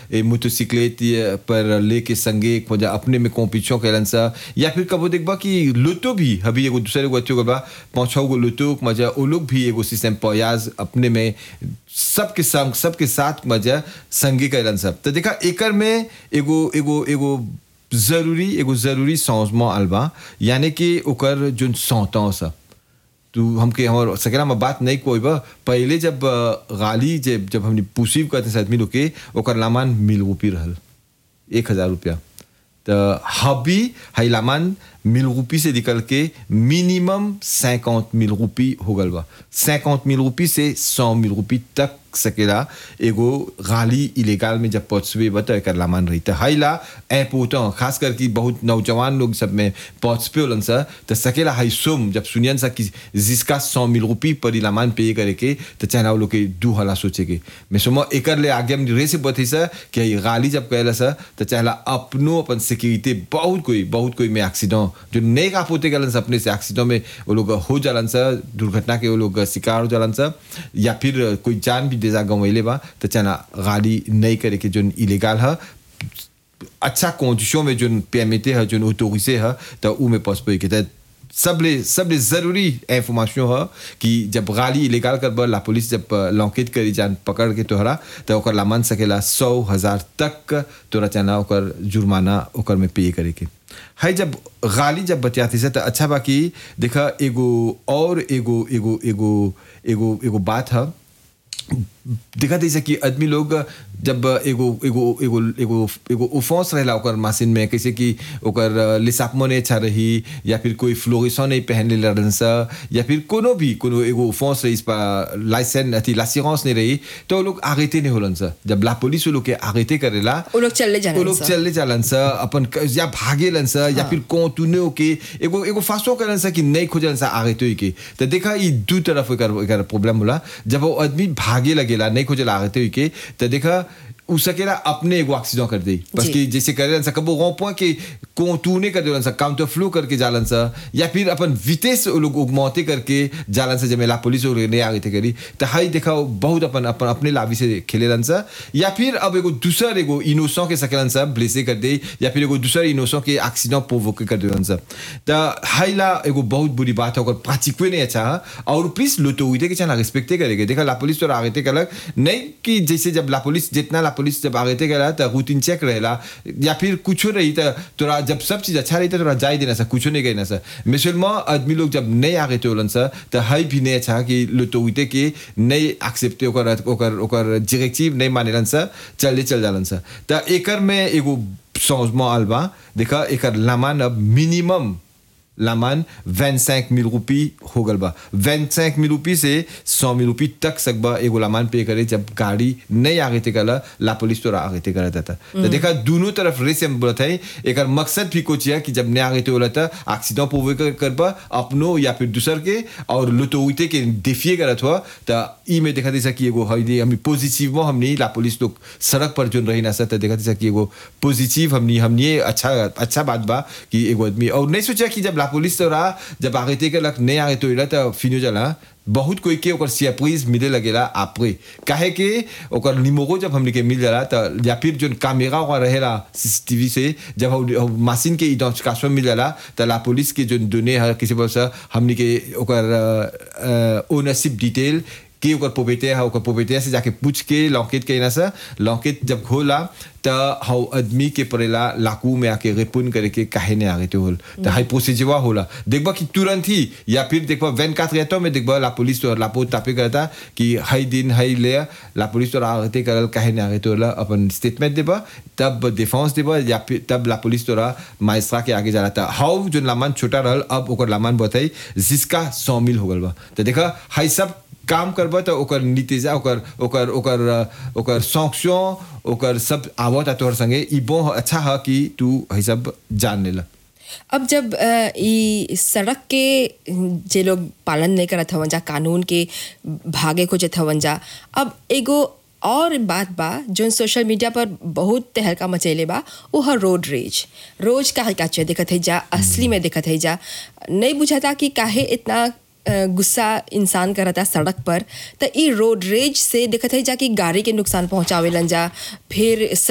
ए मोटरसाइकिलेट ये पर लेके संगे एक मजा अपने में को पीछो कैलन सा या फिर कबो देखबा कि लुटो भी अभी एगो दूसरे को अच्छो बा पांचो गो लुटो मजा वो लोग भी एगो सिस्टम पयाज अपने में सबके संग सबके साथ मजा संगे कैलन सब तो देखा एकर में एगो एगो एगो जरूरी एगो जरूरी समझमा अलबा यानी कि ओकर जोन सौतों सा तू हमके हमार सकेला में बात नहीं कोई बा पहले जब अ, गाली जब जब हमने पुसीव करते से आदमी लोग के ओकर लामान मिल रूपी रहल एक हजार रुपया तो हबी हाई लामान मिल रूपी से निकल के मिनिमम सैकौत मिल रूपी हो गल बा सैकौत मिल रूपी से सौ मिल रूपी तक सकेला एगो गाली इलेगाल में जब पहुंचवे बता एकर लामान रही तो हाइला ऐ पोता खास करके बहुत नौजवान लोग सब में पहुंचपे होलन सा तो सकेला हाई सुम जब सुनियन सा कि जिसका सौ मिल रुपी पर लामान पे करे के तो चाहे वो लोग के दू हला सोचे के मैं सुमा एकर ले आगे हम रे से बते सा कि ये गाली जब कहला सा तो चाहेला अपनो अपन सिक्योरिटी बहुत कोई बहुत कोई में एक्सीडेंट जो नहीं का पोते गलन सा अपने से एक्सीडेंट में वो लोग हो जालन सा दुर्घटना के वो लोग शिकार हो जालन सा या फिर कोई जान भी देजा गंवैले बा तो चाहे गाली नहीं करे के जो इलीगल है अच्छा कोशिशों में जो पेमेते है जो ऑटोरिसे है तो ऊ में पहुंच के तो सबले सबले जरूरी इंफॉर्मेशन है कि जब गाली इलीगल कर बा ला पुलिस जब लॉकेट करी जान पकड़ के तोहरा तो ओकर ला मान सकेला सौ हजार तक तोरा चाहना ओकर जुर्माना ओकर में पे करे के है जब गाली जब बतियाती से तो अच्छा बा कि देखा एगो और एगो एगो एगो एगो एगो बात है देखा जैसे कि आदमी लोग जब एगो एगो एगो एगो एगो उफोस रहेला ओकर मशीन में कैसे कि ओकर लिसापमो नहीं अच्छा रही या फिर कोई फ्लोरिसो नहीं पहन ले रहन सा या फिर कोनो भी कोनो एगो उफोस रही लाइसेंस अथी लासिरेंस नहीं रही तो वो लोग आगेते नहीं होलन सा जब ला पुलिस वो लोग के आगेते करेला वो लोग चले वो जाने लोग चले जालन सा अपन क- या भागेलन सा या फिर को तूने के एगो एगो फासो करन सा कि नहीं खोजलन सा आगे तो के तो देखा ई दू तरफ एकर एकर प्रॉब्लम होला जब वो आदमी भागे लगेला नहीं खोजला आगे तो के तो देखा उ सकेला अपने एगो एक्सीडेंट कर दे बस जी। कि जैसे करेलन सा कबो गो पॉइंट के को तूने कर देलन सा काउंटर फ्लो करके जालन सा या फिर अपन वितेस वो लोग उगमौते करके जालन सा जमेला पुलिस और नहीं आगे थे करी तो हाई देखा वो बहुत अपन अपन अपने लाभी से खेलेलन सा या फिर अब एगो दूसर एगो इनोसों के सकेलन सा ब्लेसे कर दे या फिर एगो दूसर इनोसों के एक्सीडेंट प्रोवोक कर देलन सा तो हाईला एगो बहुत बुरी बात है और प्राचिक नहीं अच्छा है और प्लीज लुटो हुई थे कि चला रिस्पेक्टे करेंगे देखा ला पुलिस तो आगे थे कलक नहीं कि जैसे जब ला पुलिस जितना ला पुलिस जब आगे थे करा तो रूटीन चेक रहेला या फिर कुछ रही तो तोरा जब सब चीज अच्छा रही तो तोरा जाए देना सा कुछ नहीं कहना सा मिसलमा आदमी लोग जब नहीं आगे थे होलन सा तो हाई भी नहीं अच्छा कि लुटो हुई थे कि नहीं एक्सेप्टे ओकर ओकर ओकर डायरेक्टिव नहीं मानेलन सा चल चल जालन सा तो एकर में एगो समझमा अलबा देखा एकर लामान अब मिनिमम लामान 25 मिल रुपी हो गल बा 25 मिल रुपी से 100 मिल रुपी तक सकबा एगो लामान पे करे जब गाड़ी नहीं आगे थे कला ला पुलिस तो आगे थे करा था तो देखा दोनों तरफ रेस हम बोलत है एक मकसद भी कुछ है कि जब नहीं आगे थे बोला था एक्सीडेंट पोवे कर करबा अपनो या फिर दूसर के और लुतो उते के डिफिए करत हुआ तो ई में देखा था कि एगो हई हमनी पॉजिटिव में हमनी ला पुलिस लोग सड़क पर जोन रही ना सर तो देखा था कि एगो पॉजिटिव हमनी हमनी अच्छा अच्छा बात बा कि एगो आदमी और नहीं सोचा कि जब ला पुलिस तो रहा जब आगे थे लक नहीं आगे तो इला तो फिनो जाला बहुत कोई के ओकर सरप्राइज मिले लगेला आपरे काहे के ओकर निमोगो जब हमने के मिल जाला तो या फिर जो कैमरा वहाँ रहेला सीसीटीवी से जब हम मशीन के इडेंटिफिकेशन मिल जाला तो ला पुलिस के जो दोने है किसी वजह से हमने के ओकर ओनरशिप डिटेल के ओकर पोपेटे है ओकर पोपेटे से जाके पूछ के लॉकेट के ना से लॉकेट जब खोला तो हाउ आदमी के परेला लाकू में आके रिपुन करे के काहे ने आगे तो होल तो हाई प्रोसीजर होला देखबा कि तुरंत ही या फिर देखबा वैन का रहता में देखबा ला पुलिस तो ला पोत तापे करता कि हाई दिन हाई ले ला पुलिस तो आगे करल काहे ने आगे तो होला अपन स्टेटमेंट देबा तब डिफेंस देबा या फिर तब ला पुलिस तोरा माइस्ट्रा के आगे जाला था हाउ जो लामान छोटा रहल अब ओकर लामान बताई जिसका सौ मिल हो गल बा तो देखा हाई सब काम करबा तो ओकर नीतिजा ओकर ओकर ओकर ओकर सॉन्क्शन ओकर सब आवत है तोहर संगे ई बो अच्छा है कि तू है सब जान लेला अब जब अ, ई सड़क के जे लोग पालन नहीं करत हवन जा कानून के भागे को जत हवन जा अब एगो और बात बा जो सोशल मीडिया पर बहुत तहलका मचैले बा वो है रोड रेज रोज का हल्का चे देखत है जा असली में देखत है जा नहीं बुझाता कि काहे इतना अ, गुस्सा इंसान करता सड़क पर तो ई रोड रेज से देखत है जा कि गाड़ी के नुकसान पहुंचावेलन जा फिर